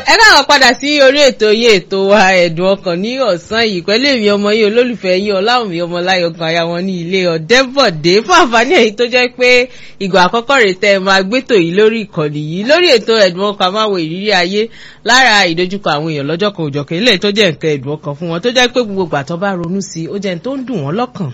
ẹ káwọn padà sí orí ètò yìí ètò wa ẹ̀dùn ọkàn ní ọ̀sán yìí pẹ̀lú èmi ọmọ yìí olólùfẹ́ yìí ọláwùmí ọmọláyọ̀ kan aya wọn ní ilé ọ̀dẹ́bọ̀dé fún àǹfààní èyí tó jẹ́ pé ìgbà àkọ́kọ́ rẹ̀ tẹ́ ẹ máa gbétò yìí lórí ìkànnì yìí lórí ètò ẹ̀dùn ọkàn àmáwo ìrírí ayé lára ìdojúkọ àwọn èèyàn lọ́jọ́ kan òjọ̀kan ilé tó jẹ́ nǹkan ẹ̀dùn ọkàn fún wọn tó jẹ́ pé gbogbo ìgbà tó bá ronú sí ó jẹ́ tó ń dùn wọ́n lọ́kàn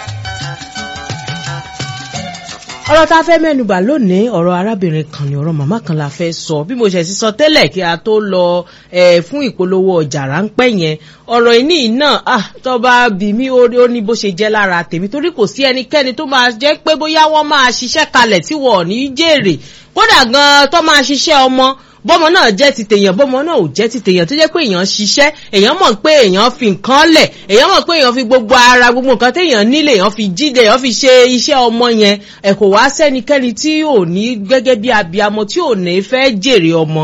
ọ̀rọ̀ tá a fẹ́ mẹ́nubà lónìí ọ̀rọ̀ arábìnrin kan ni ọ̀rọ̀ màmá kan la fẹ́ sọ bí mo ṣe ti sọ tẹ́lẹ̀ kí a tó lọ fún ìpolówó ọjà ráńpẹ́ yẹn ọ̀rọ̀ ìní náà tó bá bí mi ó ní bó ṣe jẹ́ lára tèmi torí kò sí ẹnikẹ́ni tó máa jẹ́ pé bóyá wọ́n máa ṣiṣẹ́ kalẹ̀ tí wọ́n ò ní jèrè kódà gan-an tó máa ṣiṣẹ́ ọmọ bọ́mọ náà jẹ́ ti tèèyàn bọ́mọ náà ò jẹ́ ti tèèyàn tó jẹ́ pé èèyàn ṣiṣẹ́ èèyàn mọ̀ pé èèyàn fi nǹkan lẹ̀ èèyàn mọ̀ pé èèyàn fi gbogbo ara gbogbo nǹkan téèyàn nílé èèyàn fi jíde èèyàn fi ṣe iṣẹ́ ọmọ yẹn ẹ̀ kò wá sẹ́nikẹ́ni tí ò ní gẹ́gẹ́ bí abiyamọ tí ò ní fẹ́ jèrè ọmọ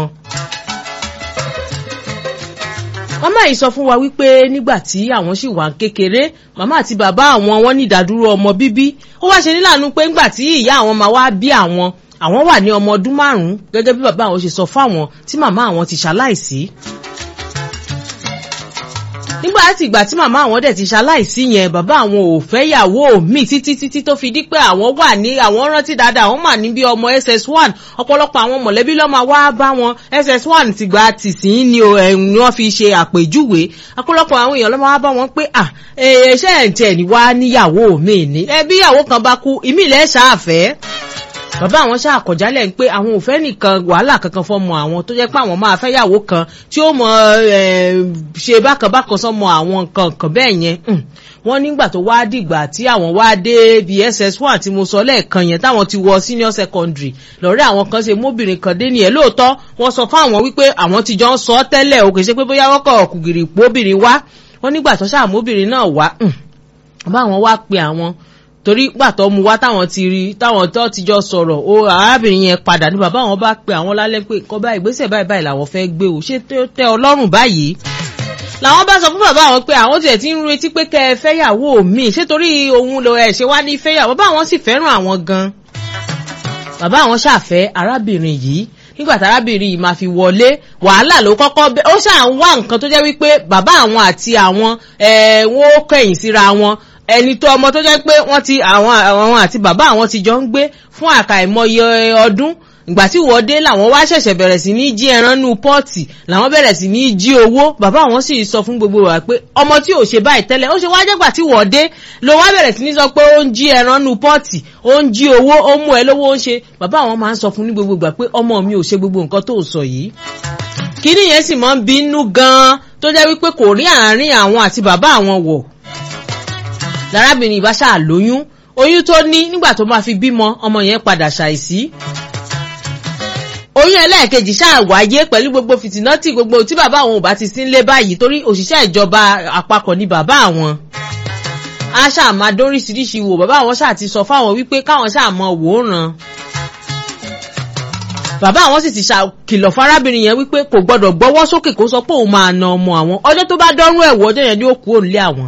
màmá yìí sọ fún wa wípé nígbà tí àwọn sì wà kékeré màmá àti bàbá àwọn wọn ní ìdádúró ọmọ bíbí ó wá ṣe níláàánú pé ńgbà tí ìyá àwọn máa wá bí àwọn àwọn wà ní ọmọ ọdún márùn-ún gẹ́gẹ́ bí bàbá àwọn ṣe sọ fáwọn tí màmá àwọn ti ṣaláìsí. nígbà tí ìgbà tí màmá àwọn dẹ̀ ti ṣaláìsí yẹn bàbá àwọn ò fẹ́ yàwó mi títí títí tó fi di pé àwọn wà ní àwọn rántí dáadáa àwọn mà ní bí ọmọ ss1 ọ̀pọ̀lọpọ̀ àwọn mọ̀lẹ́bí lọ́mọ wá bá wọn ss1 ti gba tìsín ni wọ́n fi ṣe àpèjúwe ọ̀pọ̀lọpọ̀ àwọn èèyàn lọ́mọ wá bá wọn pé à ẹ̀ṣẹ̀ ẹ̀ tẹ̀ ní wá níyàwó mi ní ẹbí ìyàwó kan bá kú ìmílẹ̀ ṣáàfẹ́ bàbá àwọn ṣáà kọjálẹ̀ ń pé àwọn ò fẹ́ nìkan wàhálà kankan fọmọ àwọn tó jẹ́ pé àwọn máa fẹ́ yàwó kan tí ó mọ ṣe bákan bákan sọmọ àwọn nǹkan kan bẹ́ẹ̀ yẹn wọ́n nígbà tó wá dìgbà tí àwọn wá dé bí ss1 tí mo sọ lẹ́ẹ̀kan yẹn táwọn ti wọ senior secondary lọ́rẹ́ àwọn kan ṣe móbìnrin kan dé nìyẹn lóòótọ́ wọ́n sọ fún àwọn wípé àwọn ti jọ ń sọ tẹ́lẹ̀ o kì í ṣe pé bóyá wọ́n kọ̀ kùgìrì póbìnrin wá wọ́n nígbà tó ṣáà móbìnrin náà wá bá àwọn wá pe àwọn torí pàtó mu wá táwọn ti rí táwọn tó ti jọ sọ̀rọ̀ o arábìnrin yẹn padà ní bàbá àwọn bá pe àwọn lálẹ́ pé nǹkan báyìí ìgbésẹ̀ báyìí báyìí làwọn fẹ́ gbé o ṣé tẹ́ ọlọ́run báyìí làwọn bá sọ fún bàbá àwọn pé àwọn tiẹ̀ ti ń retí pé kẹ́ ẹ fẹ́yàwó mi ṣé torí òun lọ ẹ̀ ṣe wá ní fẹ́yàwó bàbá àwọn sì fẹ́ràn àwọn gan bàbá àwọn ṣàfẹ́ arábìnrin yìí nígbà tí arábìnrin yìí máa fi wọlé wàhálà ló kọ́kọ́ bẹ́ ó ṣáà ń wá nǹkan tó jẹ́ wípé bàbá àwọn àti àwọn ẹ̀ wọ́n ó kẹ̀yìn síra wọn ẹni tó ọmọ tó jẹ́ pé wọ́n ti àwọn àwọn àti bàbá àwọn ti jọ ń gbé fún àkàìmọye ọdún ìgbà tí wọ́n dé làwọn wá ṣẹ̀ṣẹ̀ bẹ̀rẹ̀ sí ní jí ẹran nú pọ́ọ̀tì làwọn bẹ̀rẹ̀ sí ní jí owó bàbá àwọn sì sọ fún gbogbo wa pé ọmọ tí ò ṣe báyìí tẹ́lẹ̀ ó ṣe wá jẹ́gbà tí wọ́n dé ló wá bẹ̀rẹ̀ sí ní sọ pé ó ń jí ẹran nú pọ́ọ̀tì ó ń jí owó ó ń mú ẹ lówó ó ń ṣe bàbá àwọn máa ń sọ fún ní gbogbo ìgbà pé ọmọ mi ò ṣe gbogbo nǹkan tó sọ yìí kíní yẹn sì máa ń bínú gan-an tó jẹ́ wípé kò rí àárín àwọn àti bàbá àwọn wọ̀ lárábìnrin ìbá ṣáà lóyún oyún tó ní nígbà tó máa fi bímọ ọmọ yẹn padà ṣàìsí oyún ẹlẹ́ẹ̀kejì ṣáà wáyé pẹ̀lú gbogbo fìtínátì gbogbo tí bàbá àwọn ò bá ti sí nílé báyìí torí òṣìṣẹ́ ìjọba àpapọ̀ ni bàbá àwọn a ṣáà máa dóríṣiríṣi wò bàbá àwọn ṣáà ti sọ fáwọn wípé káwọn ṣáà mọ wòóràn bàbá àwọn sì ti ṣàkìlọ̀ fárábìnrin yẹn wípé kò gbọdọ̀ gbọ́wọ́ sókè kó sọ pé òun máa na ọmọ àwọn ọjọ́ tó bá dọ́rùn ẹ̀wọ̀ ọjọ́ yẹn ni ó kú òǹlé àwọn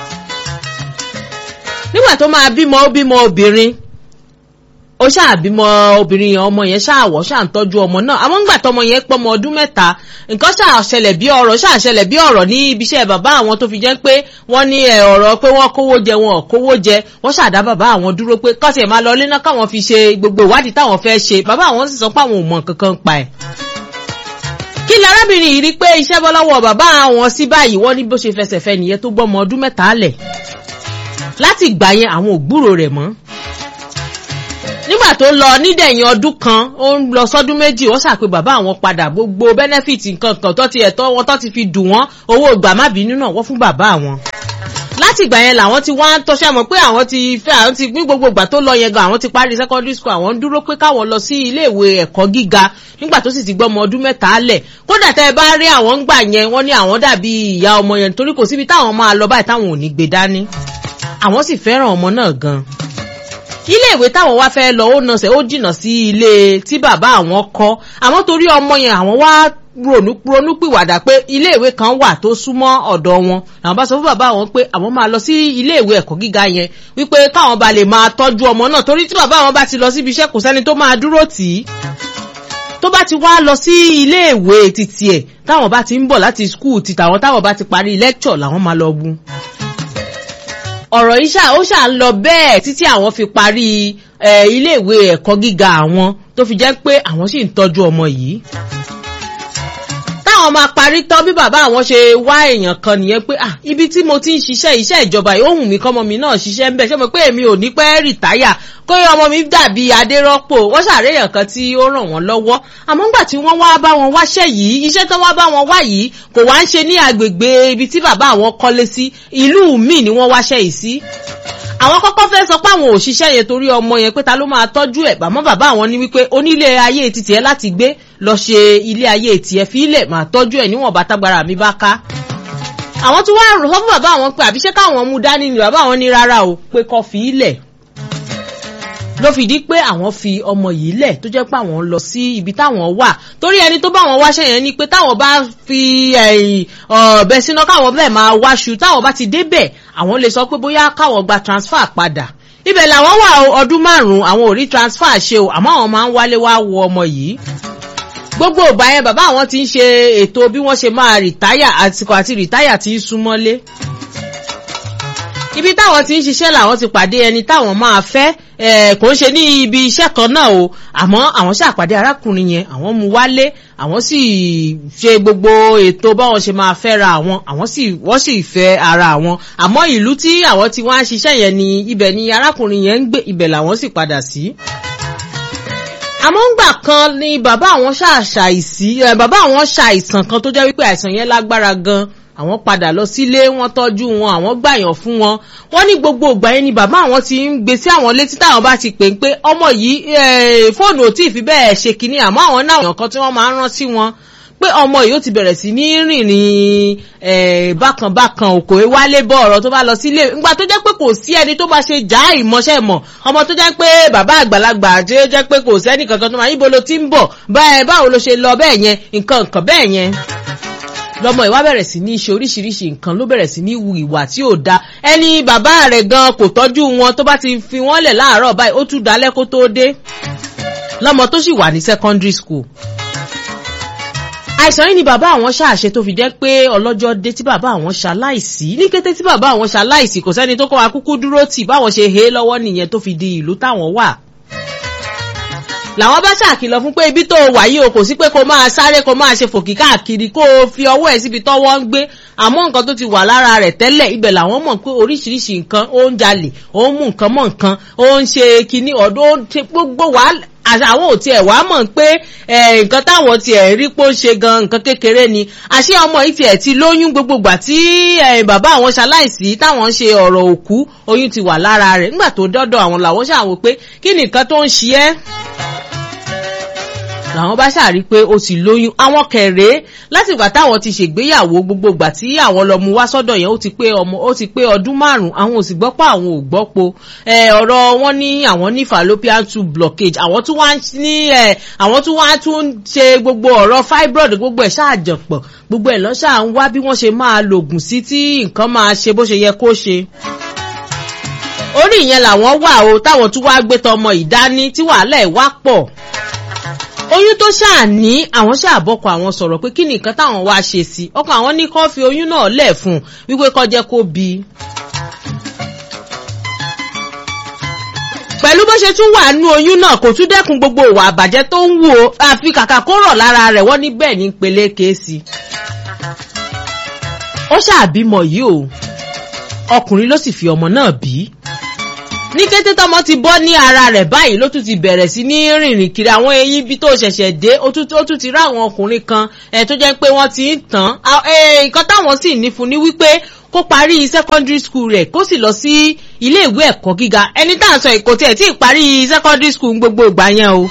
nígbà tó máa bímọ ó bímọ obìnrin ó ṣáà bímọ obìnrin yẹn ọmọ yẹn ṣáàwọ̀ ṣáà ń tọ́jú ọmọ náà àwọn ńgbà tọmọ yẹn pọmọ ọdún mẹ́ta nǹkan ṣáà ṣẹlẹ̀ bí ọ̀rọ̀ ṣáà ṣẹlẹ̀ bí ọ̀rọ̀ ní ibiṣẹ́ bàbá àwọn tó fi jẹ́ pé wọ́n ní ọ̀rọ̀ pé wọ́n kówó jẹ wọn ò kówó jẹ wọ́n ṣàdá bàbá àwọn dúró pé kọ́sì ẹ̀ máa lọ lé náà káwọn fi ṣe gbogbo ìwádìí táwọn fẹ́ ṣe bàbá àwọn sì sọ pé àwọn ò mọ kankan pa ẹ̀ kí ni arábìnrin yìí rí pé iṣẹ́ bọ́ lọ́wọ́ bàbá àwọn sí báyìí wọ́n ní bó ṣe fẹsẹ̀ fẹ́ nìyẹn tó gbọ́mọ ọdún mẹ́ta lẹ̀ láti ìgbà yẹn àwọn ògbúrò rẹ̀ mọ́ nígbà tó lọ nídẹ̀yìn ọdún kan ó ń lọ sọ́dún méjì wọ́n ṣàpè bàbá àwọn padà gbogbo benefit nǹkan kan tó ti ẹ̀tọ́ wọn tó ti fi dùn wọ́n owó ìgbà má bínú náà wọ́n fún bàbá àwọn láti ìgbà yẹn làwọn ti wá ń tọ́ṣẹ́ mọ̀ pé àwọn ti fẹ́ àwọn ti ní gbogbo ìgbà tó lọ yẹn gan àwọn ti parí secondary school àwọn ń dúró pé káwọn lọ sí iléèwé ẹ̀kọ́ gíga nígbà tó sì ti gbọ́ ọmọ ọdún mẹ́ta lẹ̀ kódà tẹ́ ẹ bá rí àwọn ń gbà yẹn wọ́n ní àwọn dàbí ìyá ọmọ yẹn torí kò síbi táwọn máa lọ báyìí táwọn ò ní gbé dání àwọn sì fẹ́ràn ọmọ náà gan ilé ìwé táwọn wá fẹ́ lọ ó nọsẹ̀ ó jìnnà sí ilé tí bàbá àwọn kọ́ àmọ́ torí ọmọ yẹn àwọn wá ronú ronú pìwàdà pé ilé ìwé kan wà tó súnmọ́ ọ̀dọ̀ wọn làwọn bá sọ fún bàbá àwọn pé àwọn máa lọ sí ilé ìwé ẹ̀kọ́ gíga yẹn wípé káwọn ba lè máa tọ́jú ọmọ náà torí tí bàbá àwọn bá ti lọ síbi iṣẹ́ kò sẹ́ni tó máa dúró tì í tó bá ti wá lọ sí iléèwé títí ẹ̀ táwọn bá ti ń bọ̀ láti skul ti tàwọn táwọn bá ti parí lecture làwọn máa lọ bu ọ̀rọ̀ yìí ṣá ó ṣà ń lọ bẹ́ẹ̀ títí àwọn fi parí iléèwé ẹ̀kọ́ gíga àwọn tó fi jẹ́ pé àwọn sì ń tọ́jú ọmọ yìí táwọn máa parí tán bí bàbá àwọn ṣe wá èèyàn kan nìyẹn pé ah ibi tí mo ti ń ṣiṣẹ́ iṣẹ́ ìjọba yìí ó wù mí kọ́mọ mi náà ṣiṣẹ́ ń bẹ̀ ṣé mo pé èmi ò ní pẹ́ rìtáyà kó ọmọ mi dàbí adérọ́pò wọ́n ṣàréyàn kan tí ó ràn wọ́n lọ́wọ́ àmọ́ ńgbà tí wọ́n wá bá wọn wáṣẹ́ yìí iṣẹ́ tó wá bá wọn wá yìí kò wá ń ṣe ní agbègbè ibi tí bàbá àwọn kọ́lé sí ìlú míì ni wọ́n wáṣẹ́ yìí sí àwọn kọ́kọ́ fẹ́ sọ pé àwọn òṣìṣẹ́ yẹn torí ọmọ yẹn pé ta ló máa tọ́jú ẹ̀ bàmọ́ bàbá àwọn ní wípé onílé ayé titi ẹ láti gbé lọ ṣe ilé ayé tiẹ̀ fi ilẹ̀ máa tọ́jú ẹ̀ níwọ̀n bàtàgbára mi bá ká. àwọn tí wọ́n rò sọ fún bàbá àwọn pé àbíṣẹ́ káwọn mú dání ni bàbá àwọn ní rárá o pé kọ́ fi ilẹ̀ ló fi di pé àwọn fi ọmọ yìí lẹ̀ tó jẹ́ pé àwọn lọ sí ibi táwọn wà torí ẹni tó bá wọn wáṣẹ́ yẹn ni pé táwọn bá fi ọ̀bẹ síná káwọn bẹ́ẹ̀ máa wáṣu táwọn bá ti débẹ̀ àwọn lè sọ pé bóyá káwọn gba transfer padà ibẹ̀ làwọn wà ọdún márùn-ún àwọn ò rí transfer ṣe o àmọ́ àwọn máa ń wálé wá wo ọmọ yìí gbogbo ìgbà yẹn bàbá àwọn ti ń ṣe ètò bí wọ́n ṣe máa rìtáyà àsìkò àti rìtáyà ti ń súnmọ́lé ibi táwọn ti ń ṣiṣẹ́ làwọn ti pàdé ẹni táwọn máa fẹ́ kò ń ṣe ní ibi iṣẹ́ kan náà o àmọ́ àwọn ṣàpàdé arákùnrin yẹn àwọn mú wálé àwọn sì ṣe gbogbo ètò báwọn ṣe máa fẹ́ ra àwọn àwọn sì wọ́n sì fẹ́ ara àwọn àmọ́ ìlú tí àwọn ti wá ń ṣiṣẹ́ yẹn ni ibẹ̀ ni arákùnrin yẹn ń gbé ibẹ̀ làwọn sì padà sí. àmọ́ ńgbà kan ni bàbá àwọn ṣàṣàìsí bàbá àwọn ṣàìsàn kan tó jẹ́ wípé àìsàn yẹn lágbára gan-an àwọn padà lọ sílé wọn tọ́jú wọn àwọn gbàyàn fún wọn wọn ní gbogbo ìgbà yẹn ni bàbá àwọn ti ń gbé sí àwọn létí táwọn bá ti pè ń pé ọmọ yìí fóònù ò tí ì fi bẹ́ẹ̀ ṣe kínní àmọ́ àwọn náà èèyàn kan tí wọ́n máa ń rán sí wọn pé ọmọ yìí ó ti bẹ̀rẹ̀ sí ní rìnrìn bákanbákan òkò wálé bọ̀ ọ̀rọ̀ tó bá lọ sílé ńgbà tó jẹ́ pé kò sí ẹni tó bá ṣe já ìmọ̀ṣẹ́ mọ̀ ọmọ tó jẹ́ pé bàbá àgbàlagbà àti jẹ́ pé kò sẹ́nì kankan tó máa yíbo ló ti ń bọ̀ báwo ló ṣe lọ bẹ́ẹ̀ yẹn nǹkan nǹkan bẹ́ẹ̀ yẹn lọmọ ìwà bẹ̀rẹ̀ sí ní ṣe oríṣiríṣi nǹkan ló bẹ̀rẹ̀ sí ní wu ìwà tí ò da ẹni bàbá rẹ̀ gan kò tọ́jú wọn tó bá ti fi wọ́n lẹ̀ láàárọ̀ báyìí ó tún dalẹ́ kó tó dé lọmọ tó sì wà ní secondary school àìsàn yìí ni bàbá àwọn ṣàṣe tó fi jẹ́ pé ọlọ́jọ́ dé tí bàbá àwọn ṣaláìsí ní kété tí bàbá àwọn ṣaláìsí kò sẹ́ni tó kọ́ wa kúkú dúró tì báwọn ṣe he lọ́wọ́ nìyẹn tó fi di ìlú táwọn wà làwọn bá ṣàkìlọ̀ fún pé ibi tó wà yìí o kò sí pé kó máa sáré kó máa ṣe fòkì káàkiri kó o fi ọwọ́ ẹ̀ síbi tọ́wọ́ ń gbé àmọ́ nǹkan tó ti wà lára rẹ̀ tẹ́lẹ̀ ibẹ̀ làwọn mọ̀ pé oríṣiríṣi nǹkan ó ń jalè ó ń mú nǹkan mọ́ nǹkan ó ń ṣe kinní ọ̀dọ́ ó ń ṣe gbogbo wàhálà àwọn ò tiẹ̀ wá mọ̀ pé nǹkan táwọn tiẹ̀ rí pé ó ṣe gan nǹkan kékeré ni àṣé ọmọ yìí tiẹ̀ ti lóyún gbogbogbà tí bàbá àwọn ṣaláìsí táwọn ń ṣe ọ̀rọ̀ òkú oyún ti wà lára rẹ̀ nígbà tó dọ́dọ̀ àwọn làwọn ṣàwò pé kí ni nǹkan tó ń ṣe ẹ́ làwọn bá ṣàrí pé ó ti lóyún àwọn kẹrẹ látìgbà táwọn ti ṣègbéyàwó gbogbo ìgbà tí àwọn lọ mú wá sọ́dọ̀ yẹn ó ti pé ọmọ ó ti pé ọdún márùn àwọn ò sì gbọ́ pé àwọn ò gbọ́ po ọ̀rọ̀ wọn ní àwọn ní fallopian tube blockage àwọn tún wá ní àwọn tún wá tún ṣe gbogbo ọ̀rọ̀ fibroid gbogbo ẹ̀ ṣáàjọpọ̀ gbogbo ẹ̀ lọ́ṣà ń wá bí wọ́n ṣe máa lògùn sí tí nǹkan máa ṣe bó ṣe yẹ kó ṣe orí ìyẹn làwọn wà o táwọn tún wá gbé tọmọ ìdání tí wàhálà ẹ̀ wá pọ̀ oyún tó ṣáà ní àwọn ṣàbọ̀kọ̀ àwọn sọ̀rọ̀ pé kí ni nǹkan táwọn wá ṣe sí ọkọ̀ àwọn ní kó fi oyún náà lẹ̀ fún un wípé kó jẹ́ kó bí. pẹ̀lú bó ṣe tún wà nú oyún náà kò tún dẹ́kun gbogbo ìwà àbàjẹ́ tó ń wù ó àfi kàkà kó rọ̀ lára rẹ̀ wọ́n ní bẹ́ẹ̀ ní peléke sí. ó ṣàbímọ yìí o ọkùnrin ló sì fi ọmọ náà bí ní kété tọmọ ti bọ́ ní ara rẹ̀ báyìí ló tún ti bẹ̀rẹ̀ sí ní rìnrìn kiri àwọn eyín bí tó ṣẹ̀ṣẹ̀ dé ó tún ti rá àwọn ọkùnrin kan ẹ̀ tó jẹ́ pé wọ́n ti ń tàn nǹkan táwọn sì ní fún ni wípé kó parí secondary school rẹ̀ kó sì lọ sí ilé ìwé ẹ̀kọ́ gíga ẹni tá à ń sọ èkó tiẹ̀ tí ì parí secondary school gbogbo ìgbà yẹn o.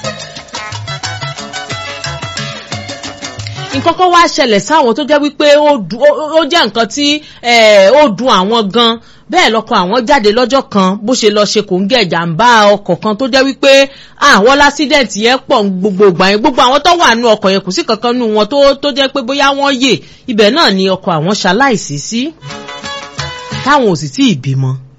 nǹkan kan wá ṣẹlẹ̀ sáwọn tó jẹ́ wípé ó jẹ́ nǹkan tí ó dùn àwọn gan bẹ́ẹ̀ lọ́kọ̀ àwọn jáde lọ́jọ́ kan bó ṣe lọ ṣe kò ń gẹ̀ jàǹbá ọkọ̀ kan tó jẹ́ wípé àwọn lásídẹ̀ǹtì yẹn pọ̀ gbogbo ìgbà yẹn gbogbo àwọn tó wà nù ọkọ̀ yẹn kò sí kankan nù wọn tó jẹ́ pé bóyá wọ́n yè ibẹ̀ náà ni ọkọ̀ àwọn ṣaláìsí sí táwọn ò sì tí ì bímọ.